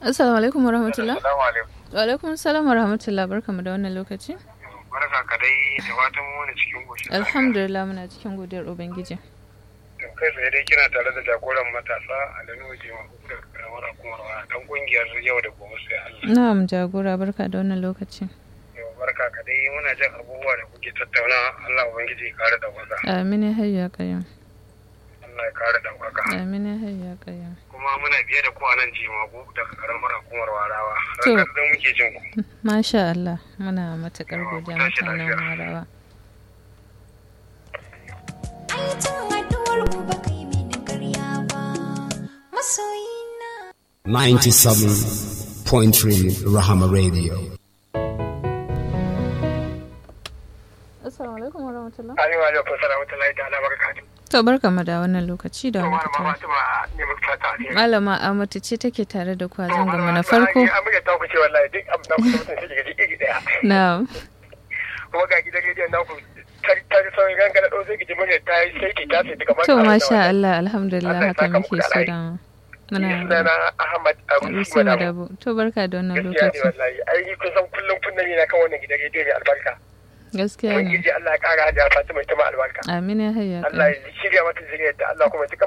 Assalamu alaikum warahmatullah. Assalamu alaikum. Wa alaikum assalam warahmatullah barkamu da wannan lokaci. Barka ka dai da fatan mu wani cikin goshi. Alhamdulillah muna cikin godiyar Ubangiji. Kai tsaye dai kina tare da jagoran matasa a da nuna jima da karamar hukumar wa dan kungiyar yau da gobe sai Allah. Na'am jagora barka da wannan lokaci. Yau barka ka dai muna jin abubuwa da kuke tattauna Allah ubangiji ya kare daukaka. Amin ya hayya qayyum. Allah ya kare daukaka. Amin ya hayya qayyum. Kuma muna biye da ku a nan jimagu daga karamar hukumar warawa. To. Ranar da muke jin ku. Masha Allah muna matukar godiya tashi mutanen lafiya. Warawa. Aikin haɗuwar ku ba kai mini karya ba, masoyina. 97.3 Rahama Radio. Assalamu alaikum warahmatullah. Ayyuka alaikum salamatullahi ta'ala barakatuh. To barkamu da wannan lokaci da To wannan malama fita. Fatima ne muka fata alheri. Malama Amatu ce take tare da ku a To, zangon mu malama, na farko. ai, An buga ta ku ce wallahi duk abin da ku mutum sai ga iri daya. Na'am. kuma ga gidan rediyon naku ta ta sauyin gangana ɗau sai ki murya ta yi sai ki ta sai daga To masha Allah alhamdulillah Allah ya haka saka muke muku da so alheri. da Ni muna sunana Ahmad Abu Arusi Madabu. To barka da wannan Gaskiya ne lokaci. wallahi ai kun san kullum kunna ne na kan wannan gidan rediyo mai albarka. Gaskiya ne. Ubangiji Allah ya kara hajiya Fatima ita ma albarka. Amin ya hayya Allah qayyum. ya shirya mata zuriyar da Allah kuma ya cika